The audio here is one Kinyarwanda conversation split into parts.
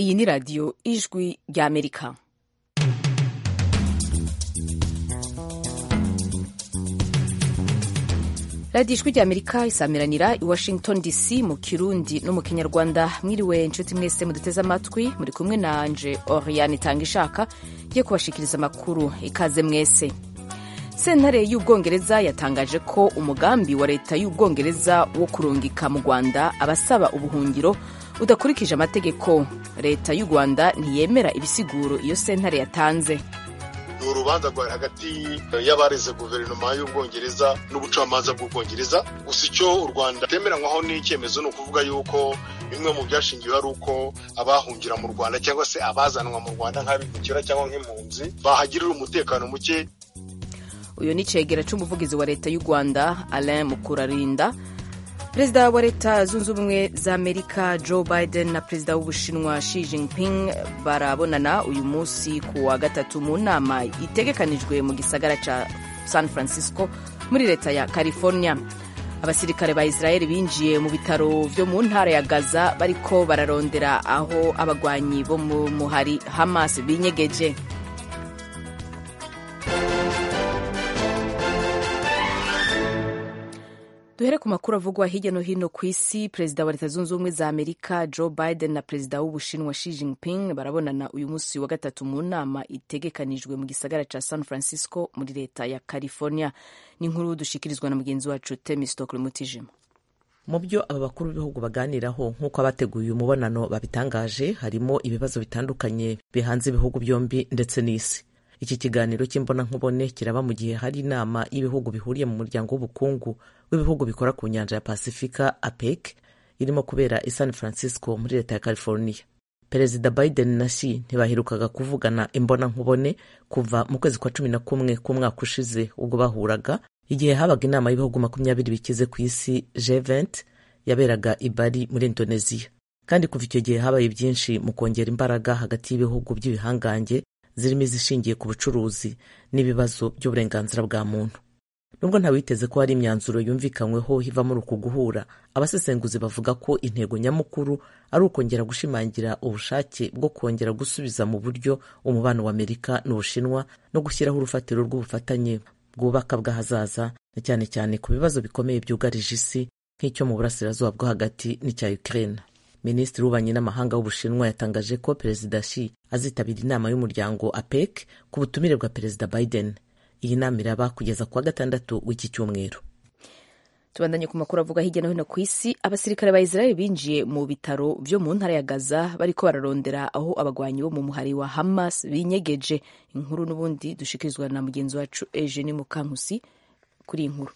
Iyi ni radiyo ijwi rya Amerika. radiyo ijwi rya Amerika isamiranira i Washington DC mu Kirundi no mu Kinyarwanda. Mwiriwe inshuti mwese muduteze amatwi, muri kumwe nanje Oriane itanga ishaka yo kubashikiriza amakuru. Ikaze mwese. Sentare y'Ubwongereza yatangaje ko umugambi wa leta y'Ubwongereza wo kurungika mu Rwanda abasaba ubuhungiro udakurikije amategeko. Leta y'u Rwanda ntiyemera ibisiguro iyo sentare yatanze. ni urubanza rwari hagati y'abareze guverinoma y'ubwongereza n'ubucamanza bw'ubwongereza gusa icyo u rwanda rutemeranywaho n'icyemezo ni ukuvuga yuko bimwe mu byashingiwe ari uko abahungira mu rwanda cyangwa se abazanwa mu rwanda nk'abimukira cyangwa nk'impunzi bahagirira umutekano muke uyu ni cegera cy'umuvugizi wa leta y'u rwanda alain mukurarinda perezida wa leta zunze ubumwe za amerika joe biden na perezida w'ubushinwa xi jinping barabonana uyu munsi ku wa gatatu mu nama itegekanijwe mu gisagara cya san francisco muri leta ya california abasirikare ba israel binjiye mu bitaro byo mu ntara ya gaza bariko bararondera aho abagwanyi bo mu muhari hamas binyegeje duhere ku makuru avugwa hirya no hino ku isi perezida wa leta zunze ubumwe za amerika joe biden na perezida w'ubushinwa xi jinping barabonana uyu munsi wa gatatu mu nama itegekanijwe mu gisagara cya san francisco muri leta ya california ni inkuru dushikirizwa na mugenzi wacu temistokle mutijima mu byo aba bakuru b'ibihugu baganiraho nk'uko abateguye umubonano babitangaje harimo ibibazo bitandukanye bihanze ibihugu byombi ndetse n'isi iki kiganiro cy'imbonankubone kiraba mu gihe hari inama y'ibihugu bihuriye mu muryango w'ubukungu w'ibihugu bikora ku nyanja ya pasifika apec irimo kubera i san francisco muri leta ya california perezida biden na shi ntibaherukaga kuvugana imbonankubone kuva mu kwezi kwa cumi na kumwe k'umwaka ushize ubwo bahuraga igihe habaga inama y'ibihugu makumyabiri bikize ku isi G20 yaberaga i Bali muri indoneziya kandi kuva icyo gihe habaye byinshi mu kongera imbaraga hagati y'ibihugu by'ibihangange zirimo izishingiye ku bucuruzi n'ibibazo by'uburenganzira bwa muntu nubwo ntawiteze ko hari imyanzuro yumvikanyweho hivamo muri uku guhura abasesenguzi bavuga ko intego nyamukuru ari ukongera gushimangira ubushake bwo kongera gusubiza mu buryo umubano wa amerika n'ubushinwa no gushyiraho urufatiro rw'ubufatanye bwubaka bw'ahazaza na cyane cyane ku bibazo bikomeye byugarije isi nk'icyo mu burasirazuba bwo hagati n'icya ukraine minisitiri w'ububanyi n'amahanga w'ubushinwa yatangaje ko perezida shi azitabira inama y'umuryango apec ku butumire bwa perezida biden iyi nama iraba kugeza kuwa gatandatu w'iki cyumweru tubandanye ku makuru avuga hirya no hino ku isi abasirikare ba israel binjiye mu bitaro byo mu ntara ya gaza bariko bararondera aho abagwanyi bo mu muhari wa hamas binyegeje inkuru n'ubundi dushikirizwa na mugenzi wacu eugene mukankusi kuri iyi nkuru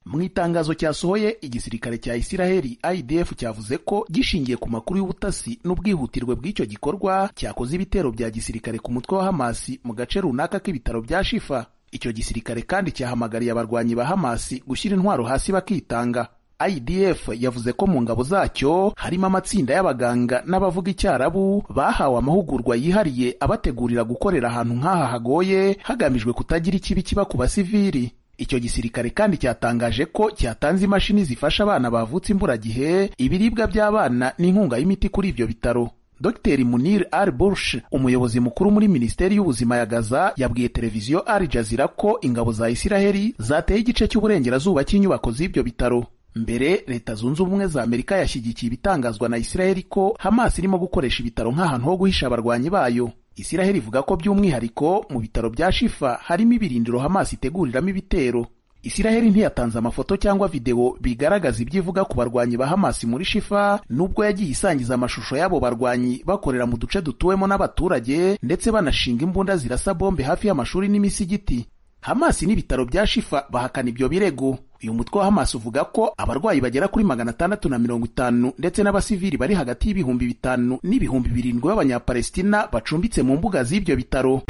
mu itangazo cyasohoye igisirikare cya isiraheli idf cyavuze ko gishingiye ku makuru y'ubutasi n'ubwihutirwe bw'icyo gikorwa cyakoze ibitero bya gisirikare ku mutwe wa hamasi mu gace runaka k'ibitaro bya shifa icyo gisirikare kandi cyahamagariye abarwanyi ba hamasi gushyira intwaro hasi bakitanga idf yavuze ko mu ngabo zacyo harimo amatsinda y'abaganga n'abavuga icyarabu bahawe amahugurwa yihariye abategurira gukorera ahantu nk'aha hagoye hagamijwe kutagira ikibi kiba ku basivili icyo gisirikare kandi cyatangaje ko cyatanze imashini zifasha abana bavutse imburagihe ibiribwa by'abana n'inkunga y'imiti kuri ibyo bitaro dr munir al bursh umuyobozi mukuru muri minisiteri y'ubuzima ya gaza yabwiye televiziyo al jazeera ko ingabo za isiraheli zateye igice cy'uburengerazuba cy'inyubako z'ibyo bitaro mbere leta zunze ubumwe za amerika yashyigikiye ibitangazwa na isiraheli ko hamas irimo gukoresha ibitaro nk'ahantu ho guhisha abarwanyi bayo isiraheli ivuga ko by'umwihariko mu bitaro bya shifa harimo ibirindiro hamas iteguriramo ibitero isiraheli ntiyatanze amafoto cyangwa videwo bigaragaza ibyo ivuga ku barwanyi ba hamas muri shifa nubwo yagiye isangiza amashusho y'abo barwanyi bakorera mu duce dutuwemo n'abaturage ndetse banashinga imbunda zirasa bombe hafi y'amashuri n'imisigiti hamas n'ibitaro bya shifa bahakana ibyo birego uyu mutwe wa hamas uvuga ko abarwayi bagera kuri magana atandatu na mirongo itanu ndetse n'abasivili bari hagati y'ibihumbi bitanu n'ibihumbi birindwi b'abanyapalestina bacumbitse mu mbuga z'ibyo bitaro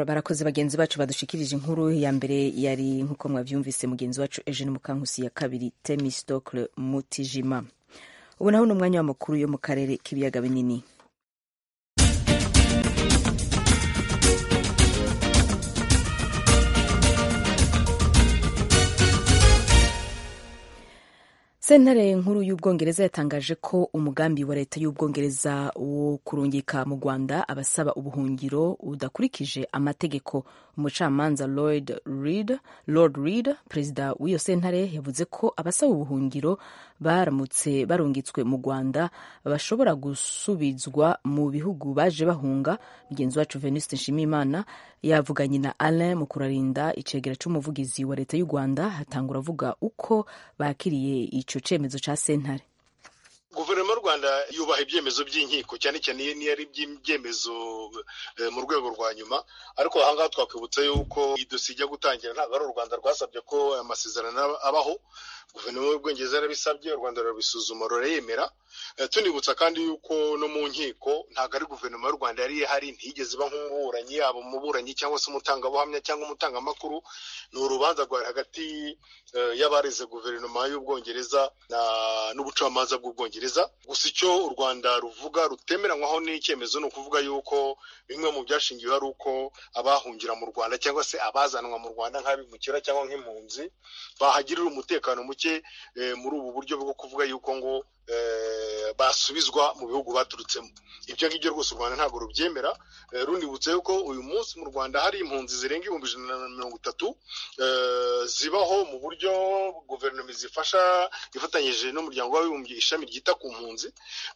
barakoze bagenzi bacu badushikirije inkuru ya mbere yari nk'uko mwabyumvise mugenzi wacu eugene mukankusi ya kabiri temistokle mutijima ubu naho ni umwanya w'amakuru yo mu karere k'ibiyaga binini sentare nkuru y'ubwongereza yatangaje ko umugambi wa leta y'ubwongereza wo kurungika mu rwanda abasaba ubuhungiro udakurikije amategeko umucamanza lord reed lord reed perezida w'iyo sentare yavuze ko abasaba ubuhungiro baramutse barungitswe mu rwanda bashobora gusubizwa mu bihugu baje bahunga mugenzi wacu venuste nshimiyimana yavuganye na alain mu kurarinda icegera c'umuvugizi wa leta y'u rwanda hatangura avuga uko bakiriye ico cemezo ca sentare guverinoma y'u rwanda yubaha ibyemezo by'inkiko cyane cyane iyo niyo ari ibyemezo mu rwego rwa nyuma ariko ahangaha twakwibutsa yuko idosiye ijya gutangira ntabwo ari u rwanda rwasabye ko amasezerano abaho guverinoma y'ubwongereza yarabisabye u rwanda rurabisuzuma rurayemera tunibutsa kandi yuko no mu nkiko ntabwo ari guverinoma y'u rwanda yari ihari ntiyigeze iba nk'umuburanyi yaba umuburanyi cyangwa se umutangabuhamya cyangwa umutangamakuru ni urubanza rwari hagati y'abarize guverinoma y'ubwongereza n'ubucamanza bw'ubwongereza gusa icyo u rwanda ruvuga rutemeranywaho n'icyemezo ni ukuvuga yuko bimwe mu byashingiwe ari uko abahungira mu rwanda cyangwa se abazanwa mu rwanda nk'abimukira cyangwa nk'impunzi bahagirira umutekano muke muri ubu buryo bwo kuvuga yuko ngo basubizwa mu bihugu baturutsemo ibyo ngibyo rwose u rwanda ntabwo rubyemera runibutse yuko uyu munsi mu rwanda hari impunzi zirenga ibihumbi ijana na mirongo itatu zibaho mu buryo guverinoma zifasha ifatanyije n'umuryango w'abibumbye ishami ryita ku mpunzi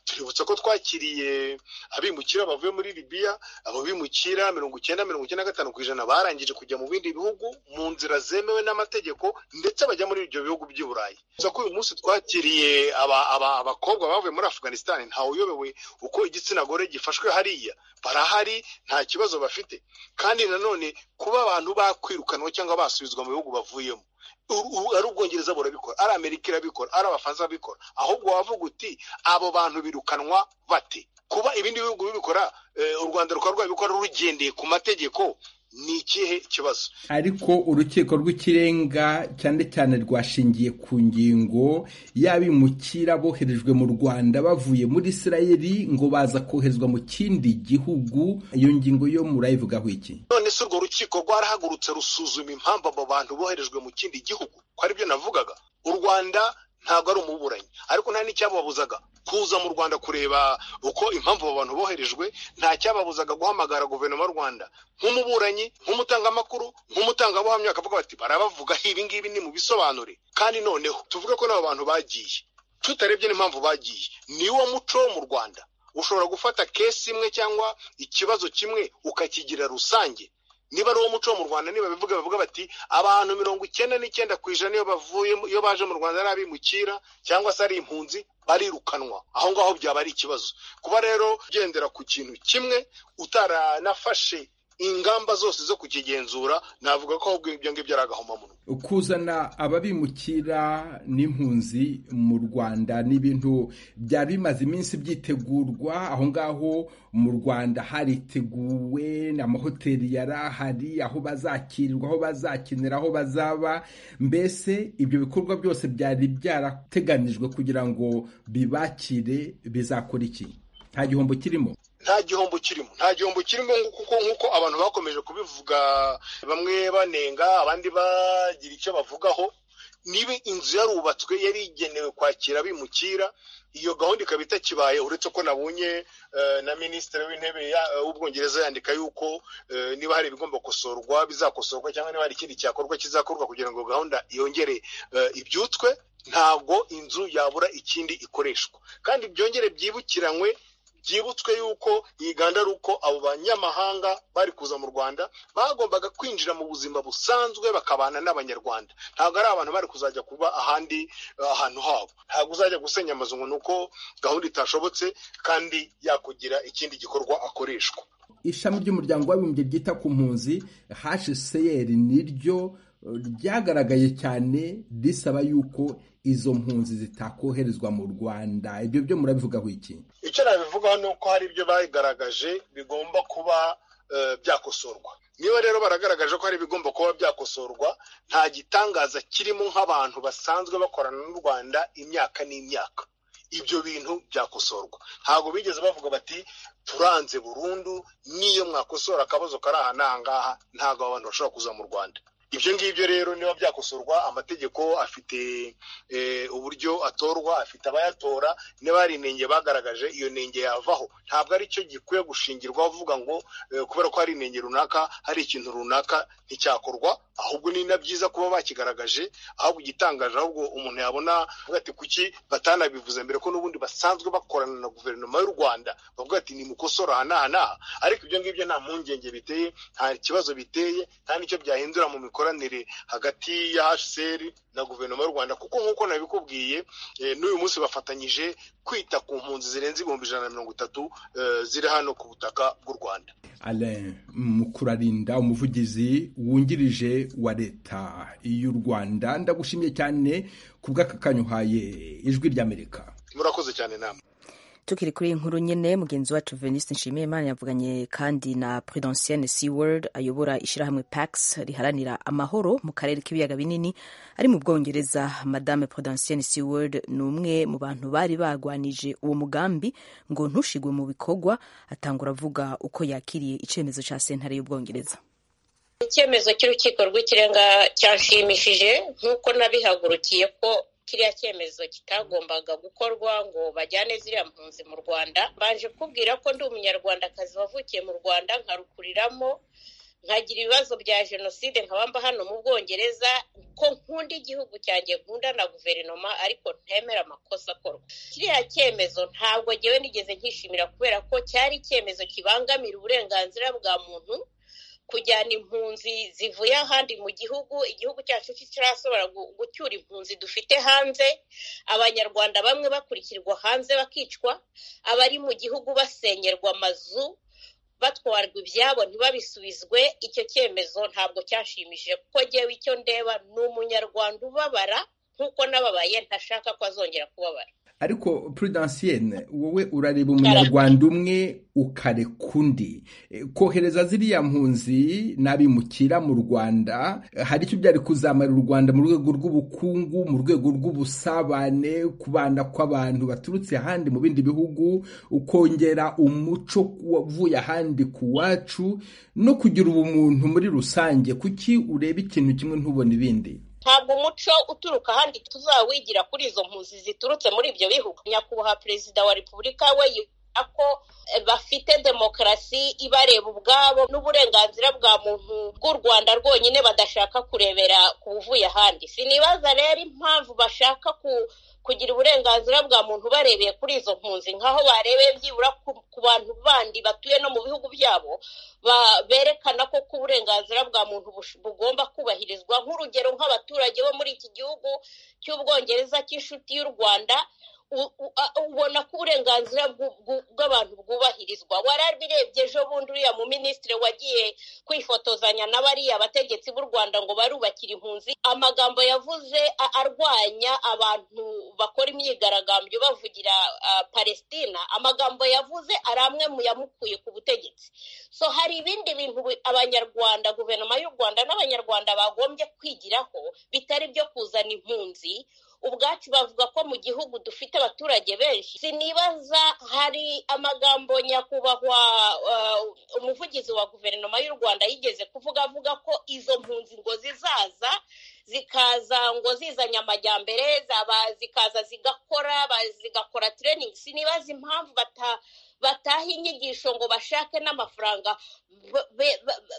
tuributsa ko twakiriye abimukira bavuye muri libiya abo bimukira mirongo icyenda mirongo icyenda na gatanu ku ijana barangije kujya mu bindi bihugu mu nzira zemewe n'amategeko ndetse bajya muri ibyo bihugu by'i burayi ko uyu munsi twakiriye aba aba abakobwa bavuye muri afghanistan ntawe uyobewe uko igitsina gore gifashwe hariya barahari nta kibazo bafite kandi nanone kuba abantu bakwirukanwa cyangwa basubizwa mu bihugu bavuyemo ari ubwongereza burabikora ari amerika irabikora ari abafaransa babikora ahubwo wavuga uti abo bantu birukanwa bate kuba ibindi bihugu bibikora u rwanda rukaba rwabikora rugendeye ku mategeko ni ikihe kibazo ariko urukiko rw'ikirenga cyane cyane rwashingiye ku ngingo y'abimukira boherejwe mu rwanda bavuye muri isirayeli ngo baza koherezwa mu kindi gihugu iyo ngingo yo murayivugaho iki none se urwo rukiko rwarahagurutse rusuzuma impamvu abo bantu boherejwe mu kindi gihugu ko aribyo navugaga u rwanda ntabwo ari umuburanyi ariko nta n'icyababuzaga kuza mu rwanda kureba uko impamvu abo bantu boherejwe nta cyababuzaga guhamagara guverinoma y'u rwanda nk'umuburanyi nk'umutangamakuru nk'umutangabuhamya bakavuga bati barabavugaho ibi ngibi ni mu bisobanure kandi noneho tuvuge ko n'abo bantu bagiye tutarebye n'impamvu bagiye ni wo muco wo mu rwanda ushobora gufata kesi imwe cyangwa ikibazo kimwe ukakigira rusange niba ari uwo muco wo mu rwanda niba bivuga bavuga bati abantu mirongo icyenda n'icyenda ku ijana iyo bavuye iyo baje mu rwanda ari abimukira cyangwa se ari impunzi barirukanwa aho ngaho byaba ari ikibazo kuba rero ugendera ku kintu kimwe utaranafashe ingamba zose zo kukigenzura navuga ko ahubwo ibyo ngibyo ari agahomamunwa kuzana ababimukira n'impunzi mu rwanda ni ibintu byari bimaze iminsi byitegurwa aho ngaho mu rwanda hariteguwe amahoteli yari ahari aho bazakirirwa aho bazakinira aho bazaba mbese ibyo bikorwa byose byari byarateganijwe kugira ngo bibakire bizakora iki nta gihombo kirimo nta gihombo kirimo nta gihombo kirimo kuko nk'uko abantu bakomeje kubivuga bamwe banenga abandi bagira icyo bavugaho niba inzu yarubatswe yari igenewe kwakira abimukira iyo gahunda ikaba itakibaye uretse ko nabonye na minisitiri w'intebe w'ubwongereza yandika yuko niba hari ibigomba gukosorwa bizakosorwa cyangwa niba hari ikindi cyakorwa kizakorwa kugira ngo gahunda yongere ibyutswe ntabwo inzu yabura ikindi ikoreshwa kandi byongere byibukiranywe byibutswe yuko iyi gahunda ari uko abo banyamahanga bari kuza mu rwanda bagombaga kwinjira mu buzima busanzwe bakabana n'abanyarwanda ntabwo ari abantu bari kuzajya kuba ahandi ahantu habo ntabwo uzajya gusenya amazu ngo ni uko gahunda itashobotse kandi yakugira ikindi gikorwa akoreshwa ishami ry'umuryango w'abibumbye ryita ku mpunzi hcr niryo ryagaragaye cyane risaba yuko izo mpunzi zitakoherezwa mu rwanda ibyo byo murabivugaho iki icyo nabivugaho ni uko hari ibyo bagaragaje bigomba kuba byakosorwa niba rero baragaragaje ko hari ibigomba kuba byakosorwa nta gitangaza kirimo nk'abantu basanzwe bakorana n'u rwanda imyaka n'imyaka ibyo bintu byakosorwa ntabwo bigeze bavuga bati turanze burundu n'iyo mwakosora akabazo kari aha n'ahangaha ntabwo abantu bashobora kuza mu rwanda ibyo ngibyo rero niba byakosorwa amategeko afite uburyo atorwa afite abayatora niba hari inenge bagaragaje iyo nenge yavaho ntabwo ari cyo gikwiye gushingirwaho uvuga ngo kubera ko hari inenge runaka hari ikintu runaka nticyakorwa ahubwo ni na byiza kuba bakigaragaje ahubwo igitangaje ahubwo umuntu yabona ati kuki batanabivuze mbere ko n'ubundi basanzwe bakorana na guverinoma y'u rwanda bavuga ati nimukosora aha n'aha n'aha ariko ibyo ngibyo nta mpungenge biteye nta kibazo biteye nta n'icyo byahindura mu imikoranire hagati ya hcr na guverinoma y'u rwanda kuko nk'uko nabikubwiye n'uyu munsi bafatanyije kwita ku mpunzi zirenze ibihumbi ijana na mirongo itatu ziri hano ku butaka bw'u rwanda mukurarinda umuvugizi wungirije wa leta y'u rwanda ndagushimiye cyane ku bw'akakanya uhaye ijwi ry'amerika murakoze cyane namwe tukiri kuri iyi nkuru nyine mugenzi wacu veniste nshimiyimana yavuganye kandi na prudensienne seaworld ayobora ishyirahamwe pax riharanira amahoro mu karere k'ibiyaga binini ari mu bwongereza madame prudensienne seaworld ni umwe mu bantu bari barwanije uwo mugambi ngo ntushigwe mu bikorwa atangura avuga uko yakiriye icyemezo cya sentare y'ubwongereza icyemezo cy'urukiko rw'ikirenga cyanshimishije nk'uko nabihagurukiye ko kiriya cyemezo kitagombaga gukorwa ngo bajyane ziriya mpunzi mu rwanda mbanje kubwira ko ndi umunyarwandakazi wavukiye mu rwanda nkarukuriramo nkagira ibibazo bya jenoside nkabamba hano mu bwongereza ko nkunda igihugu cyanjye nkunda na guverinoma ariko ntemera amakosa akorwa kiriya cyemezo ntabwo ngewe nigeze nkishimira kubera ko cyari icyemezo kibangamira uburenganzira bwa muntu kujyana impunzi zivuye ahandi mu gihugu igihugu cyacu kitarashobora gucyura impunzi dufite hanze abanyarwanda bamwe bakurikirwa hanze bakicwa abari mu gihugu basenyerwa amazu batwarwa ibyabo ntibabisubizwe icyo cyemezo ntabwo cyashimishije kuko ngewe icyo ndeba ni umunyarwanda ubabara nk'uko n'ababaye ntashaka ko azongera kubabara ariko prudensienne wowe urareba umunyarwanda umwe ukareka undi kohereza ziriya mpunzi n'abimukira mu rwanda hari icyo byari kuzamara u rwanda mu rwego rw'ubukungu mu rwego rw'ubusabane kubana kw'abantu baturutse ahandi mu bindi bihugu ukongera umuco uvuye ahandi ku wacu no kugira ubumuntu muri rusange kuki ureba ikintu kimwe ntubone ibindi ntabwo umuco uturuka ahandi tuzawigira kuri izo mpunzi ziturutse muri ibyo bihugu nyakubahwa perezida wa repubulika we yivuga ko bafite demokarasi ibareba ubwabo n'uburenganzira bwa muntu bw'u rwanda rwonyine badashaka kurebera ku buvuye ahandi sinibaza rero impamvu bashaka ku kugira uburenganzira bwa muntu barebeye kuri izo mpunzi nk'aho barebeye byibura ku bantu bandi batuye no mu bihugu byabo berekana ko ko uburenganzira bwa muntu bugomba kubahirizwa nk'urugero nk'abaturage bo muri iki gihugu cy'ubwongereza cy'inshuti y'u rwanda ubona ko uburenganzira bw'abantu bwubahirizwa warabirebye ejo bundi uriya mu minisitiri wagiye kwifotozanya n'abariya bategetsi b'u rwanda ngo barubakire impunzi amagambo yavuze arwanya abantu bakora imyigaragambyo bavugira palestina amagambo yavuze ari amwe mu yamukuye ku butegetsi so hari ibindi bintu abanyarwanda guverinoma y'u rwanda n'abanyarwanda bagombye kwigiraho bitari byo kuzana impunzi ubwacu bavuga ko mu gihugu dufite abaturage benshi sinibaza hari amagambo nyakubahwa umuvugizi wa guverinoma y'u rwanda yigeze kuvuga avuga ko izo mpunzi ngo zizaza zikaza ngo zizanye amajyambere zikaza zigakora zigakora tereningi sinibaza impamvu bata bataha inyigisho ngo bashake n'amafaranga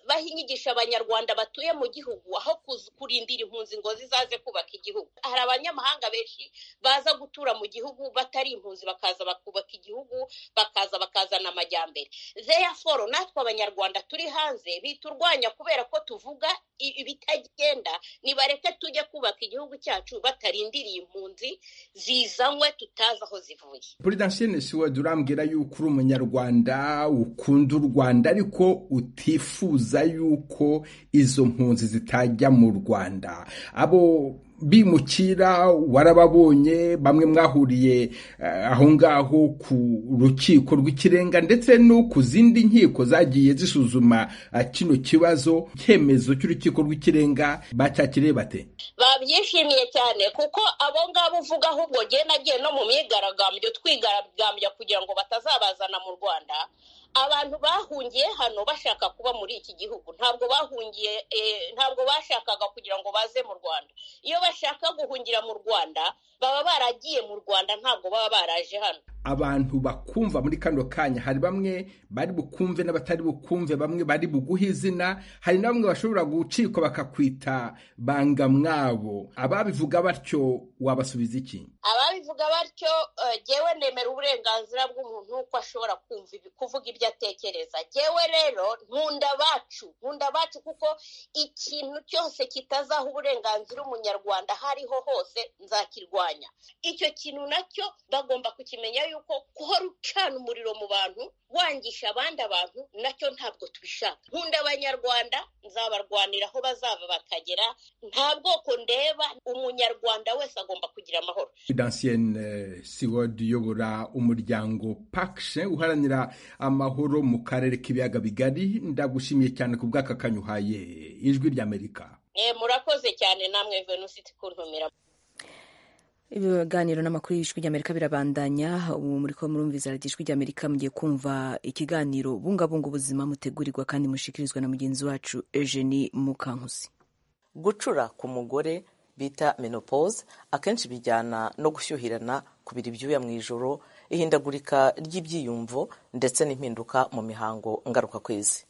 baha inyigisho abanyarwanda batuye mu gihugu aho kurindira impunzi ngo zizaze kubaka igihugu hari abanyamahanga benshi baza gutura mu gihugu batari impunzi bakaza bakubaka igihugu bakaza bakazana amajyambere zeyaforo natwe abanyarwanda turi hanze biturwanya kubera ko tuvuga ibitagenda nibareke tujye kubaka igihugu cyacu batarindiriye impunzi zizanywe tutazi aho zivuye puridansiyo siwedi urambwira yuko uri umunyarwanda ukunda u rwanda ariko utifuza yuko izo mpunzi zitajya mu rwanda abo bimukira warababonye bamwe mwahuriye aho ngaho ku rukiko rw'ikirenga ndetse no ku zindi nkiko zagiye zisuzuma kino kibazo icyemezo cy'urukiko rw'ikirenga bacyakiriye bate babyishimiye cyane kuko abo ngabo uvuga ahubwo nagiye no mu myigaragambyo twigaragambya kugira ngo batazabazana mu rwanda abantu bahungiye hano bashaka kuba muri iki gihugu ntabwo bahungiye ntabwo bashakaga kugira ngo baze mu rwanda iyo bashaka guhungira mu rwanda baba baragiye mu rwanda ntabwo baba baraje hano abantu bakumva muri kano kanya hari bamwe bari bukumve n'abatari bukumve bamwe bari buguhe izina hari na bamwe bashobora gucikwa bakakwita bangamwabo ababivuga batyo wabasubiza iki ababivuga batyo jyewe nemera uburenganzira bw'umuntu ko ashobora kuvuga ibyo atekereza jyewe rero nkunda bacu nkunda bacu kuko ikintu cyose kitazaha uburenganzira umunyarwanda aho ariho hose nzakirwanya icyo kintu nacyo bagomba kukimenya yuko yuko guhora ucana umuriro mu bantu wangisha abandi abantu nacyo ntabwo tubishaka nkunda abanyarwanda nzabarwanira aho bazava bakagera nta bwoko ndeba umunyarwanda wese agomba kugira amahoro dansiyene siwodi uyobora umuryango pakishe uharanira amahoro mu karere k'ibiyaga bigari ndagushimiye cyane ku bw'akakanyu uhaye ijwi ry'amerika murakoze cyane namwe venusiti kuntumira ibiganiro n'amakuru y'ijwi ry'amerika birabandanya ubu muri ko murumviza radiyo ijwi ry'amerika mugiye kumva ikiganiro bungabunga ubuzima mutegurirwa kandi mushikirizwa na mugenzi wacu eugenie mukankusi gucura ku mugore bita menopause akenshi bijyana no gushyuhirana kubira ibyuya mu ijoro ihindagurika ry'ibyiyumvo ndetse n'impinduka mu mihango ngarukakwezi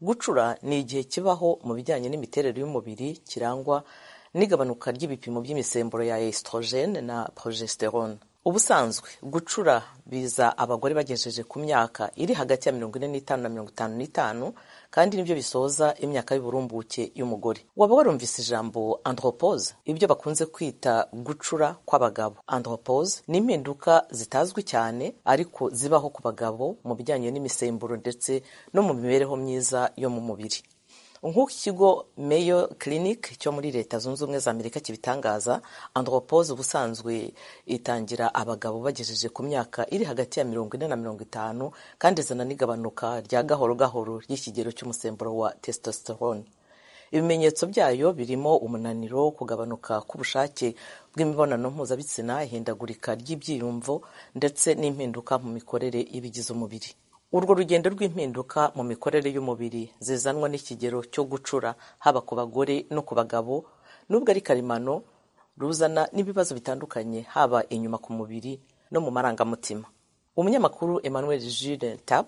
gucura ni igihe kibaho mu bijyanye n'imiterere y'umubiri kirangwa n'igabanuka ry'ibipimo by'imisemburo ya esitorogene na progesterone ubusanzwe gucura biza abagore bagejeje ku myaka iri hagati ya mirongo ine n'itanu na mirongo itanu n'itanu kandi nibyo bisoza imyaka y'uburumbuke y'umugore waba warumvise ijambo andropose ibyo bakunze kwita gucura kw'abagabo andropose ni impinduka zitazwi cyane ariko zibaho ku bagabo mu bijyanye n'imisemburo ndetse no mu mibereho myiza yo mu mubiri nk'uko ikigo Mayo Clinic cyo muri leta zunze ubumwe za amerika kibitangaza andropose ubusanzwe itangira abagabo bagejeje ku myaka iri hagati ya mirongo ine na mirongo itanu kandi izana n'igabanuka rya gahoro gahoro ry'ikigero cy'umusemburo wa testosterone ibimenyetso byayo birimo umunaniro kugabanuka k'ubushake bw'imibonano mpuzabitsina ihindagurika ry'ibyiyumvo ndetse n'impinduka mu mikorere y'ibigize umubiri urwo rugendo rw'impinduka mu mikorere y'umubiri zizanwa n'ikigero cyo gucura haba ku bagore no ku bagabo nubwo ari karemano ruzana n'ibibazo bitandukanye haba inyuma ku mubiri no mu marangamutima umunyamakuru emmanuel Jules tap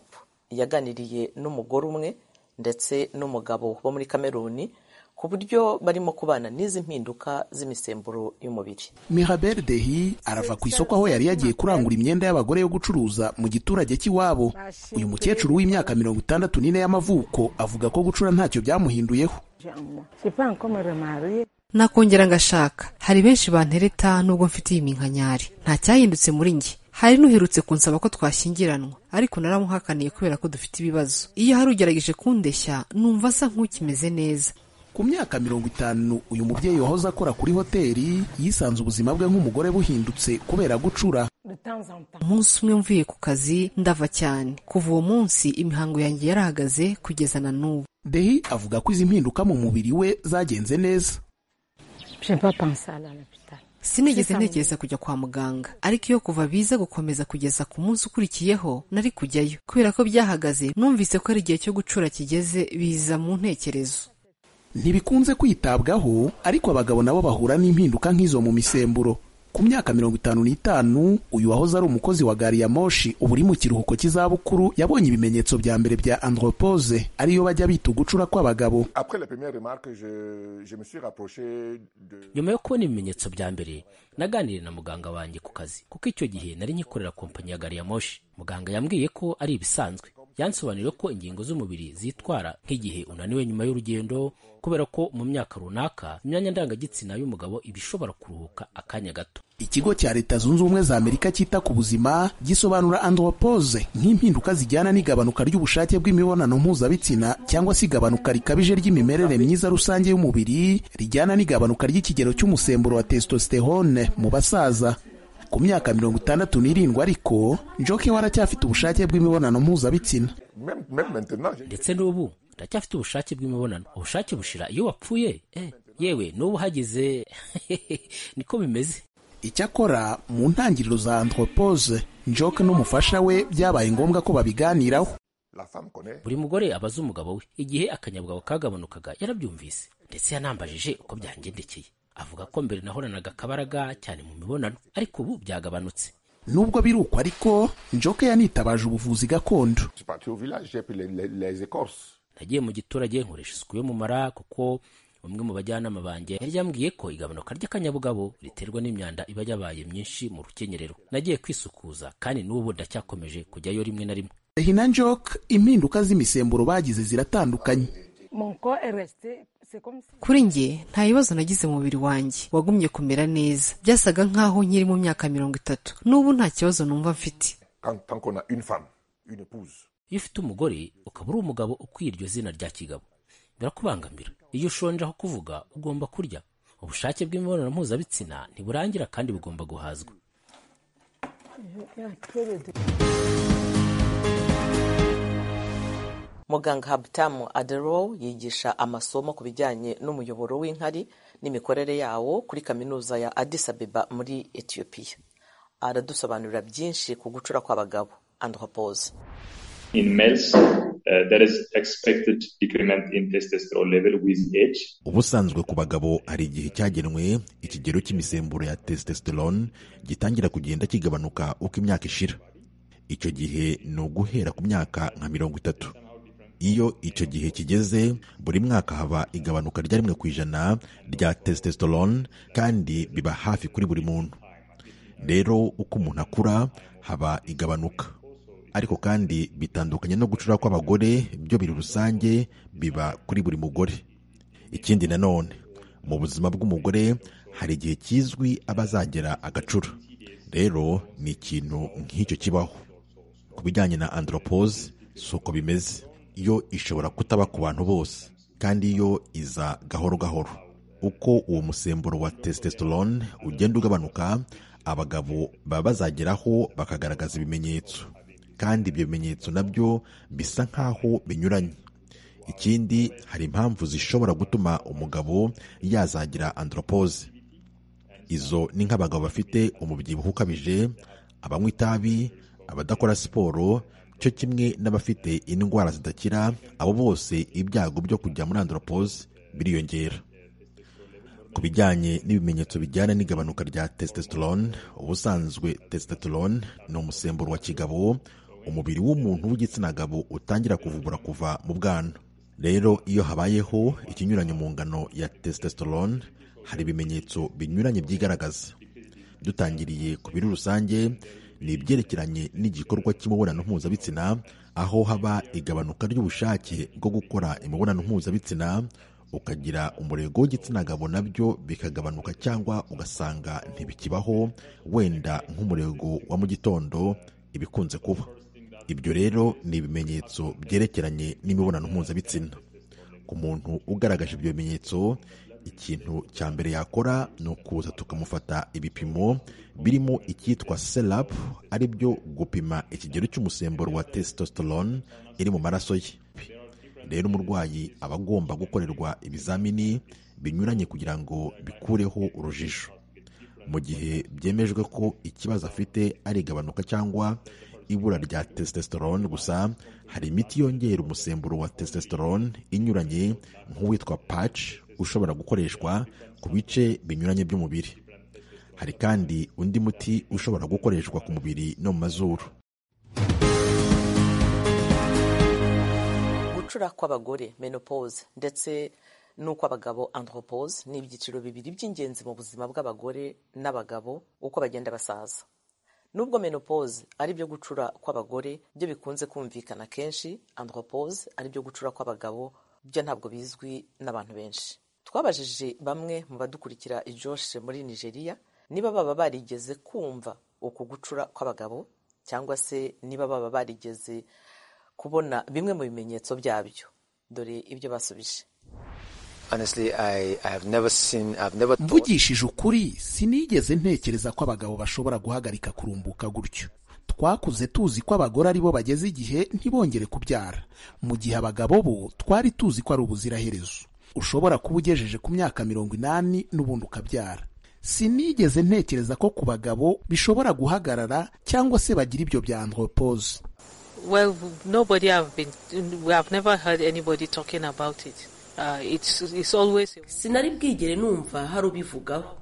yaganiriye n'umugore umwe ndetse n'umugabo bo muri kameruni ku buryo barimo kubana n'izi mpinduka z'imisemburo y'umubiri mirabel dehi arava ku isoko aho yari yagiye kurangura imyenda y'abagore yo gucuruza mu giturage cy'iwabo uyu mukecuru w'imyaka mirongo itandatu n'ine y'amavuko avuga ko gucura ntacyo byamuhinduyeho nakongera ngashaka hari benshi bantereta nubwo mfite iyi minkanyari nta cyahindutse muri njye hari n'uherutse kunsaba ko twashyingiranwa ariko naramuhakaniye kubera ko dufite ibibazo iyo hari ugerageje kundeshya numva asa nk'ukimeze neza ku myaka mirongo itanu uyu mubyeyi wahoze akora kuri hoteli yisanze ubuzima bwe nk'umugore buhindutse kubera gucura umunsi umwe mvuye ku kazi ndava cyane kuva uwo munsi imihango yanjye yarahagaze kugeza na n'ubu dehi avuga ko izi mpinduka mu mubiri we zagenze neza sinigeze ntekereza kujya kwa muganga ariko iyo kuva biza gukomeza kugeza ku munsi ukurikiyeho nari kujyayo kubera ko byahagaze numvise ko ari igihe cyo gucura kigeze biza mu ntekerezo ntibikunze kwitabwaho ariko abagabo nabo bahura n'impinduka nk'izo mu misemburo ku myaka mirongo itanu n'itanu uyu wahoze ari umukozi wa gari ya moshi ubu uri mu kiruhuko cy'izabukuru yabonye ibimenyetso bya mbere bya andropose ariyo bajya bita ugucura kw'abagabo nyuma yo kubona ibimenyetso bya mbere naganiriye na muganga wanjye ku kazi kuko icyo gihe nari nkikorera kompanyi ya gari ya moshi muganga yambwiye ko ari ibisanzwe yansobanuriye ko ingingo z'umubiri zitwara nk'igihe unaniwe nyuma y'urugendo kubera ko mu myaka runaka imyanya ndangagitsina y'umugabo iba ishobora kuruhuka akanya gato ikigo cya leta zunze ubumwe za amerika cyita ku buzima gisobanura andropose nk'impinduka zijyana n'igabanuka ry'ubushake bw'imibonano mpuzabitsina cyangwa se igabanuka rikabije ry'imimerere myiza rusange y'umubiri rijyana n'igabanuka ry'ikigero cy'umusemburo wa testosterone mu basaza ku myaka mirongo itandatu n'irindwi ariko njoke we aracyafite ubushake bw'imibonano mpuzabitsina ndetse n'ubu ndacyafite ubushake bw'imibonano ubushake bushira iyo wapfuye eh, yewe n'ubu hagize niko bimeze icyakora mu ntangiriro za anthropose njoke n'umufasha we byabaye ngombwa ko babiganiraho buri mugore aba azi umugabo we igihe akanyabugabo kagabanukaga yarabyumvise ndetse yanambajije uko byangendekeye avuga ko mbere nahoranaga akabaraga cyane mu mibonano ariko ubu byagabanutse nubwo biruko ariko njoke yanitabaje ubuvuzi gakondo nagiye mu giturage nkoresha isuku yo mu mara kuko bamwe mu bajyanama banjye yari yambwiye ko igabanuka ry'akanyabugabo riterwa n'imyanda iba yabaye myinshi mu rukenyerero nagiye kwisukuza kandi n'ubu ndacyakomeje kujyayo rimwe na rimwe hina njoke impinduka z'imisemburo bagize ziratandukanye kuri njye nta bibazo nagize mu mubiri wanjye wagumye kumera neza byasaga nk'aho nkiri mu myaka mirongo itatu n'ubu nta kibazo numva mfite iyo ufite umugore ukaba uri umugabo ukwiye iryo zina rya kigabo birakubangamira iyo ushonje aho kuvuga ugomba kurya ubushake bw'imibonano mpuzabitsina ntiburangira kandi bugomba guhazwa muganga habutamu adero yigisha amasomo ku bijyanye n'umuyoboro w'inkari n'imikorere yawo kuri kaminuza ya addis abeba muri etiyopiya aradusobanurira byinshi ku gucura kw'abagabo andropoze ubusanzwe ku bagabo hari igihe cyagenwe ikigero cy'imisemburo ya testosterone gitangira kugenda kigabanuka uko imyaka ishira icyo gihe ni uguhera ku myaka nka mirongo itatu iyo icyo gihe kigeze buri mwaka haba igabanuka rya rimwe ku ijana rya testosterone kandi biba hafi kuri buri muntu rero uko umuntu akura haba igabanuka ariko kandi bitandukanye no gucura kw'abagore byo biri rusange biba kuri buri mugore ikindi nanone mu buzima bw'umugore hari igihe kizwi aba azagera agacura rero ni ikintu nk'icyo kibaho ku bijyanye na andropose si uko bimeze yo ishobora kutaba ku bantu bose kandi yo iza gahoro gahoro uko uwo musemburo wa testosterone ugenda ugabanuka abagabo baba bazageraho bakagaragaza ibimenyetso kandi ibyo bimenyetso nabyo bisa nk'aho binyuranye ikindi hari impamvu zishobora gutuma umugabo yazagira andropose izo ni nk'abagabo bafite umubyibuho ukabije abanywa itabi abadakora siporo cyo kimwe n'abafite indwara zidakira abo bose ibyago byo kujya muri andropose biriyongera ku bijyanye n'ibimenyetso bijyana n'igabanuka rya testosterone ubusanzwe testosterone ni umusemburo wa kigabo umubiri w'umuntu w'igitsina gabo utangira kuvubura kuva mu bwana rero iyo habayeho ikinyuranyo mu ngano ya testosterone hari ibimenyetso binyuranye byigaragaza dutangiriye ku biri rusange ni ibyerekeranye n'igikorwa cy'imibonano mpuzabitsina aho haba igabanuka ry'ubushake bwo gukora imibonano mpuzabitsina ukagira umurego w'igitsina gabo nabyo bikagabanuka cyangwa ugasanga ntibikibaho wenda nk'umurego wa mu gitondo ibikunze kuba ibyo rero ni ibimenyetso byerekeranye n'imibonano mpuzabitsina ku muntu ugaragaje ibyo bimenyetso ikintu cya mbere yakora ni ukuza tukamufata ibipimo birimo icyitwa serap ari byo gupima ikigero cy'umusemburo wa testosterone iri mu maraso ye rero umurwayi aba agomba gukorerwa ibizamini binyuranye kugira ngo bikureho urujijo mu gihe byemejwe ko ikibazo afite ari igabanuka cyangwa ibura rya testosterone gusa hari imiti yongera umusemburo wa testosterone inyuranye nk'uwitwa patch ushobora gukoreshwa ku bice binyuranye by'umubiri hari kandi undi muti ushobora gukoreshwa ku mubiri no mu mazuru gucura kw'abagore menopause ndetse n'ukw'abagabo andropause ni ibyiciro bibiri by'ingenzi mu buzima bw'abagore n'abagabo uko bagenda basaza nubwo menopause ari byo gucura kw'abagore byo bikunze kumvikana kenshi andropause ari byo gucura kw'abagabo byo ntabwo bizwi n'abantu benshi twabajije bamwe mu badukurikira ijoshe muri nigeria niba baba barigeze kumva uku gucura kw'abagabo cyangwa se niba baba barigeze kubona bimwe mu bimenyetso byabyo dore ibyo basubije mvugishije ukuri sinigeze ntekereza ko abagabo bashobora guhagarika kurumbuka gutyo twakuze tuzi ko abagore aribo bageze igihe ntibongere kubyara mu gihe abagabo bo twari tuzi ko ari ubuziraherezo ushobora kuba ugejeje ku myaka mirongo inani n'ubundi ukabyara sinigeze ntekereza ko ku bagabo bishobora guhagarara cyangwa se bagira ibyo bya andropose Well, nobody have been, we have never heard anybody talking about it. Uh, it's, it's always... sinari bwigere numva hari ubivugaho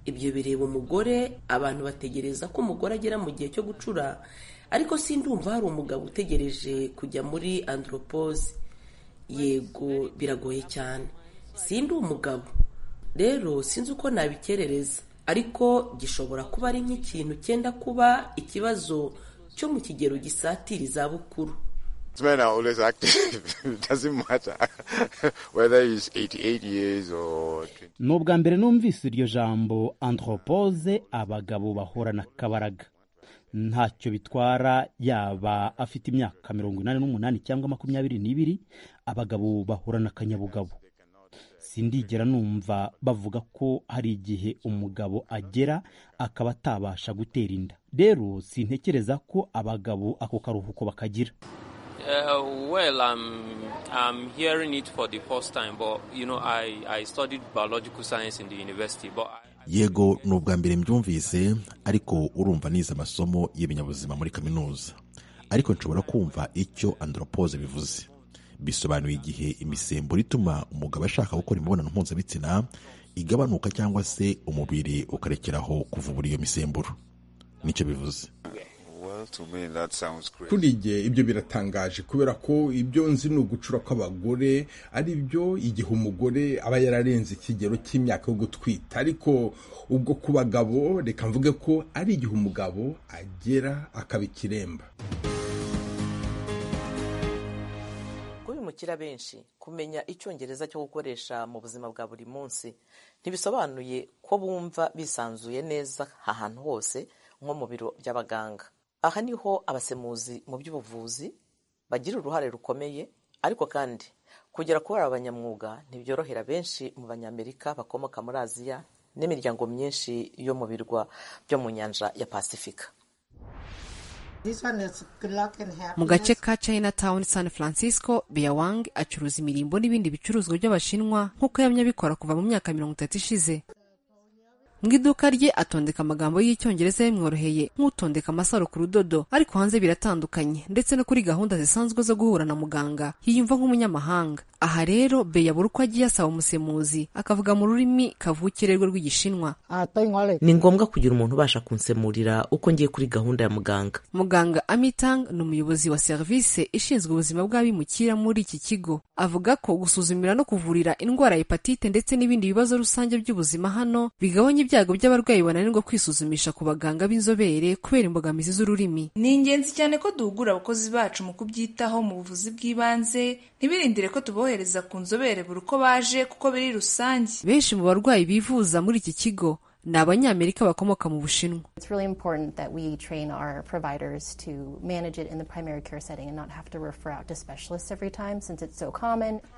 ibyo bireba umugore abantu bategereza ko umugore agera mu gihe cyo gucura ariko sindumva hari umugabo utegereje kujya muri andropose yego biragoye cyane sindi umugabo rero sinzi uko nabikerereza ariko gishobora kuba ari nk'ikintu cyenda kuba ikibazo cyo mu kigero gisatira izabukuru Men are always active. It doesn't matter whether he's 88 years or... ni ubwa mbere numvise iryo jambo anthropose abagabo bahorana akabaraga ntacyo bitwara yaba afite imyaka mirongo inani n'umunani cyangwa makumyabiri n'ibiri abagabo bahorana akanyabugabo sindigera numva bavuga ko hari igihe umugabo agera akaba atabasha gutera inda rero sintekereza ko abagabo ako karuhuko bakagira Uh, well, I'm, I'm hearing it for the first time, but you know, I, I studied biological science in the university, but I, yego ni ubwa mbere mbyumvise ariko urumva nize amasomo y'ibinyabuzima muri kaminuza ariko nshobora kumva icyo andropose bivuze bisobanuye igihe imisemburo ituma umugabo ashaka gukora imibonano mpuzabitsina igabanuka cyangwa se umubiri ukarekeraho kuvubura iyo misemburo nicyo bivuze kuri njye ibyo biratangaje kubera ko ibyo nzi ni ugucura kw'abagore ari byo igihe umugore aba yararenze ikigero cy'imyaka yo gutwita ariko ubwo ku bagabo reka mvuge ko ari igihe umugabo agera akaba ikiremba kubimukira benshi kumenya icyongereza cyo gukoresha mu buzima bwa buri munsi ntibisobanuye ko bumva bisanzuye neza ahantu hose nko mu biro by'abaganga aha niho abasemuzi mu by'ubuvuzi bagira uruhare rukomeye ariko kandi kugera kubara abanyamwuga ntibyorohera benshi mu banyamerika bakomoka muri aziya n'imiryango myinshi yo mu birwa byo mu nyanja ya pasifika mu gace ka chinatown san francisco beyawang acuruza imirimbo n'ibindi bicuruzwa by'abashinwa nk'uko yamye abikora kuva mu myaka mirongo itatu ishize mu iduka rye atondeka amagambo y'icyongereza yamworoheye nk'utondeka amasaro ku rudodo ariko hanze biratandukanye ndetse no kuri gahunda zisanzwe zo guhura na muganga yiyumva nk'umunyamahanga aha rero beyabura uko agiye asaba umusemuzi akavuga mu rurimi kavukire rwe rw'igishinwa ni ngombwa kugira umuntu ubasha kunsemurira uko ngiye kuri gahunda ya muganga muganga amitang ni umuyobozi wa serivisi ishinzwe ubuzima bw'abimukira muri iki kigo avuga ko gusuzumira no kuvurira indwara ya hepatite ndetse n'ibindi bibazo rusange by'ubuzima hano bigabanya ibyago by'abarwayi bananirwa kwisuzumisha ku baganga b'inzobere kubera imbogamizi z'ururimi ni ingenzi cyane ko duhugura abakozi bacu mu kubyitaho mu buvuzi bw'ibanze ntibirindire ko tubohereza ku nzobere buri uko baje kuko biri rusange benshi mu barwayi bivuza muri iki kigo ni abanyamerika bakomoka mu bushinwa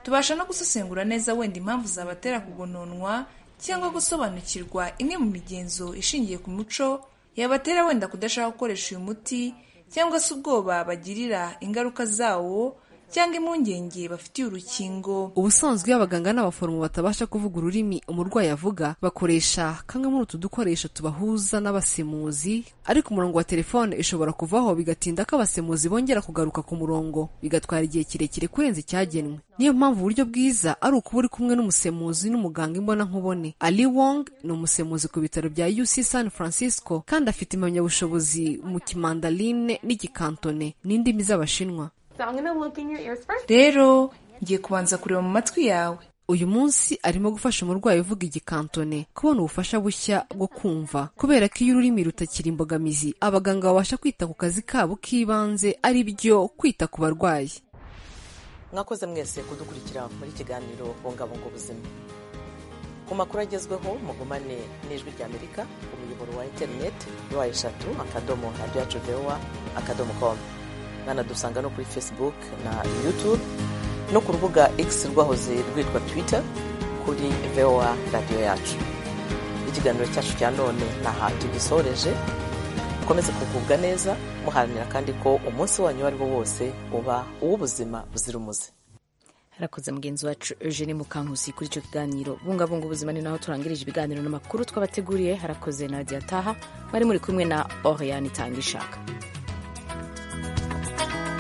tubasha no gusesengura neza wenda impamvu zabatera kugononwa cyangwa gusobanukirwa imwe mu migenzo ishingiye ku muco yabatera wenda kudashaka gukoresha uyu muti cyangwa se ubwoba bagirira ingaruka zawo cyangwa impungenge bafitiye urukingo ubusanzwe iyo abaganga n'abaforomo batabasha kuvuga ururimi umurwayi avuga bakoresha kamwe muri utu dukoresho tubahuza n'abasemuzi ariko umurongo wa telefone ishobora kuvaho bigatinda ko abasemuzi bongera kugaruka ku murongo bigatwara igihe kirekire kurenza icyagenwe niyo mpamvu uburyo bwiza ari ukuba uri kumwe n'umusemuzi n'umuganga imbonankubone ali wong ni umusemuzi ku bitaro bya uc san francisco kandi afite impamyabushobozi mu kimandaline n'igikantone n'indimi z'abashinwa rero ngiye kubanza kureba mu matwi yawe uyu munsi arimo gufasha umurwayi uvuga igikantone kubona ubufasha bushya bwo kumva kubera ko iyo ururimi rutakiri imbogamizi abaganga babasha kwita ku kazi kabo k'ibanze ari byo kwita ku barwayi mwakoze mwese kudukurikira muri kiganiro bungabunga ubuzima ku makuru agezweho mugumane n'ijwi ry'amerika umuyoboro wa interineti wa eshatu akadomo radiyacu vewa akadomo komu mwanadusanga no kuri facebook na youtube no ku rubuga x rwahoze rwitwa twitter kuri voa radiyo yacu ikiganiro cyacu cya none ntaha tugisoreje mukomeze kugubwa neza muharanira kandi ko umunsi wanyu uwo ari wo wose uba uw'ubuzima buzira umuze harakoze mugenzi wacu eugene mukankusi kuri icyo kiganiro bungabunga ubuzima ni naho turangirije ibiganiro n'amakuru twabateguriye harakoze na taha bari muri kumwe na oriyani itanga ishaka